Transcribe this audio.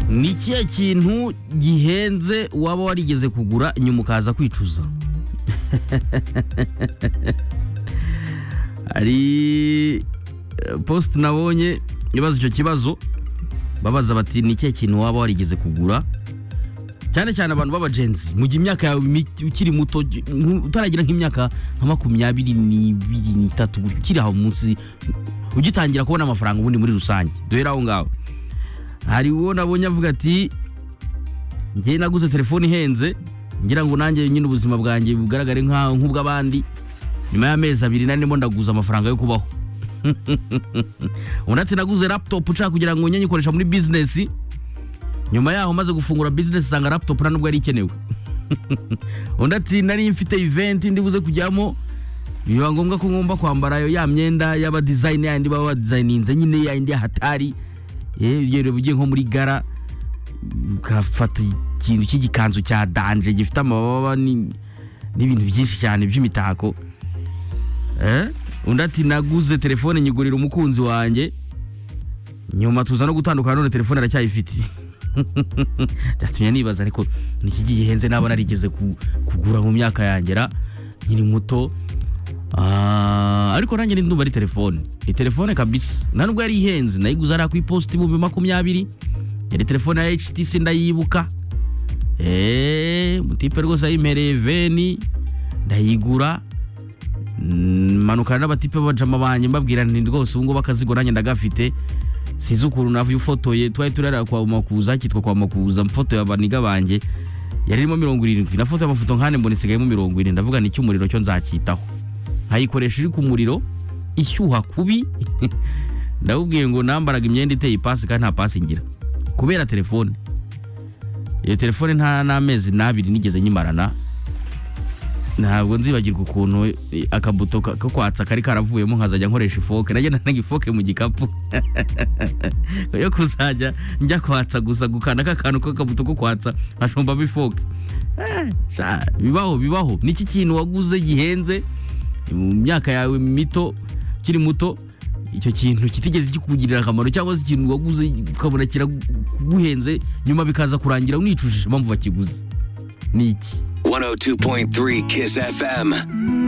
ni kiya kintu gihenze waba warigeze kugura nyuma ukaza kwicuza hari posite nabonye ibaza icyo kibazo babaza bati ni ikihe kintu waba warigeze kugura cyane cyane abantu b'abajenzi mu gihe imyaka yawe mi- ukiri muto gi- nku- utaragira nk'imyaka nka makumyabiri n'ibiri n'itatu gutyo, ukiri aho munsi ugitangira kubona amafaranga ubundi muri rusange duhera aho ngaho hari uwo nabonye avuga ati njye naguze telefone ihenze ngira ngo nanjye nyine ubuzima bwanjye bugaragare nka- nk'ubw'abandi nyuma y'amezi abiri narimo ndaguza amafaranga yo kubaho undi ati naguze laptop nshaka kugira ngo njye nyikoresha muri bizinesi nyuma yaho maze gufungura bizinesi usanga laptop nta nubwo yari ikenewe undi ati nari mfite event ndibuze kujyamo biba ngombwa ko ngomba kwambara yo ya myenda y'abadizayini yandi baba badizayininze nyine yayindi y'ahatari yewe urugero ugiye nko muri gara ukafata ikintu cy'igikanzu cya danje gifite amababa ni- n'ibintu byinshi cyane by'imitako Eh? undi ati naguze telefone nyigurira umukunzi wanjye nyuma tuza no gutandukana none telefone aracyayifite byatumye nibaza ariko niki gihenze naba narigeze ku- kugura mu myaka yangera nkiri muto Ah, ariko nanjye ni ndumva ari telefone ni telefone kabisa nta nubwo yari ihenze nayiguze hariya ku iposita ibihumbi makumyabiri yari telefone ya HTC ndayibuka eee mutipe rwose yayimpereye veni ndayigura Mm, manukana n'abatipe b'abajama banjye mbabwira nti rwose ubu ngubu akazi nanjye ndagafite sinzi ukuntu navuye ufotoye twari turarira kwa makuza kitwa kwa makuza mfotoye abaniga banjye yari irimo mirongo irindwi nafotoye amafoto nkane mbona isigayemo mirongo ine ndavuga ni cy'umuriro cyo nzacyitaho nkayikoresha iri ku muriro ishyuha kubi ndabubwiye ngo nambaraga imyenda iteye ipasi kandi nta pasi ngira kubera telefone iyo telefone nta n'amezi n'abiri nigeze nyimarana ntabwo nzibagirwa ukuntu eh, akabuto ka- ko kwatsa kari karavuyemo nkazajya nkoresha ifoke najya nanaga ifoke mu gikapu yo kuzajya njya kwatsa gusa gukanda ka kantu k'akabuto ko kwatsa nkajombamo ifoke Eh, sha, bibaho bibaho niki kintu waguze gihenze mu myaka yawe mito ukiri muto icyo kintu kitigeze kikugirira akamaro cyangwa se ikintu waguze ukabona kiraguhenze nyuma bikaza kurangira unicujije impamvu bakiguze ni iki 102.3 Kiss FM.